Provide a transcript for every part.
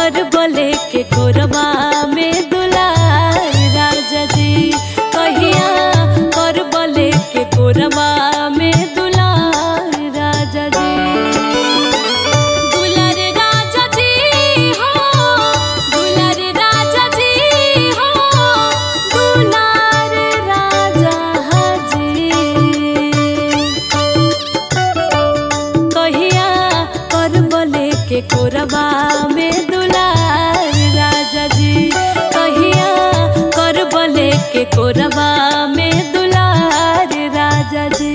कर बोले के कोरबा में दुलार राजा जी कहिया कर बोले के कोरबा में दुलार राजा जी दुलार राजा जी हो दुलार राजा जी हो दुलार राजा जी कहिया कर बोले के कोरबा में दुलार राजा जी कहिया कर बोले के कोरबा में दुलार राजा जी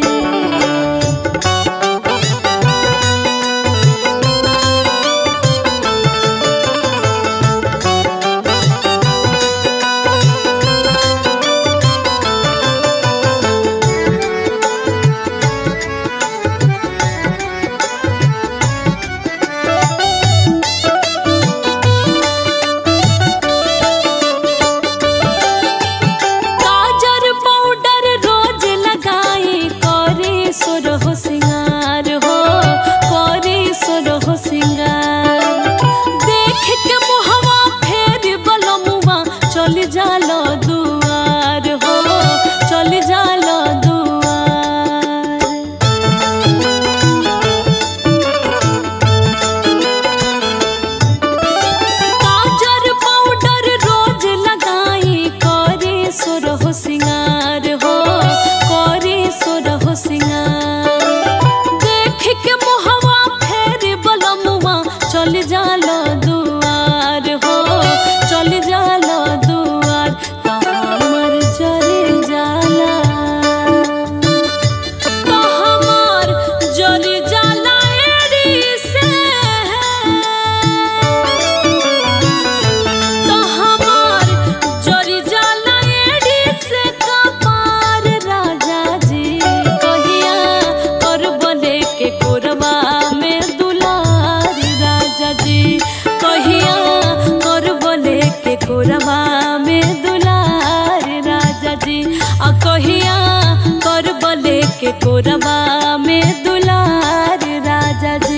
काजर पाउडर रोज लगाई करे सोरहो सिंगार हो करे सोरहो सिंगार देख के मुहवा फेर बलमुआ चल जालो दुआर हो चल जालो दुआर काजर पाउडर रोज लगाई करे सोरहो सिंगार हो करे सोरहो सिंगार देख के मुहवा फेर बलमुआ चल जालो दुआर हो चल जालो दुआर हमर जरे जाला तो हमार जरी जाला एड़ी से तो हमार जरी जाला एड़ी से कपार राजा जी कहिया कर बने के कोरबा में दुलार राजा जी कहिया कर बने के कोरबा में दुलार राजा जी आ कहिया कर बने के कोरबा में दुलार राजा जी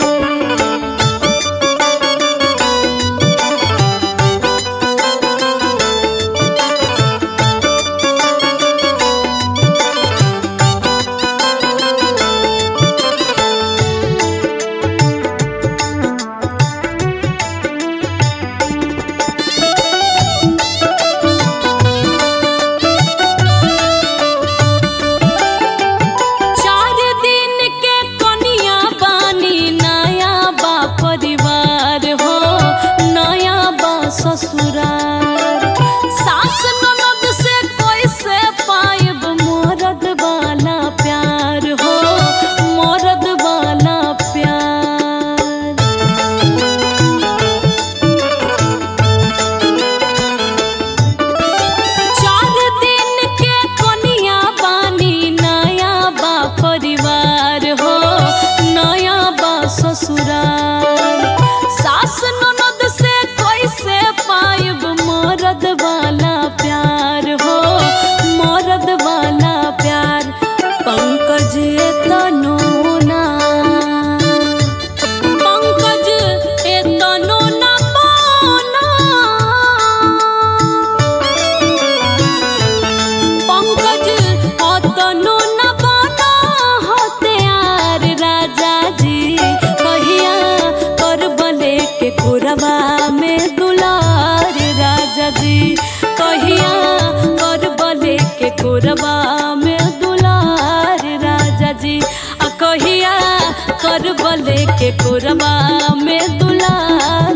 चार दिन के कनिया बानी नया बा परिवार हो नया बा ससुरार सास ननद से कैसे पाएब मरद वाला प्यार हो मरद वाला प्यार चार दिन के कनिया बानी नया बा परिवार हो नया बा ससुराल सास ननद से कैसे पाएब मरद वाला प्यार हो मरद वाला प्यार पंकज तनो ना पंकज एतनो ना पाना पंकज अतनो न बना होते यार राजा जी कहिया कर बने के कोरबा में दुलार राजा जी कहिया कर बने के कोरबा में दुलार राजा जी आ कहिया कर बने के कोरबा में दुलार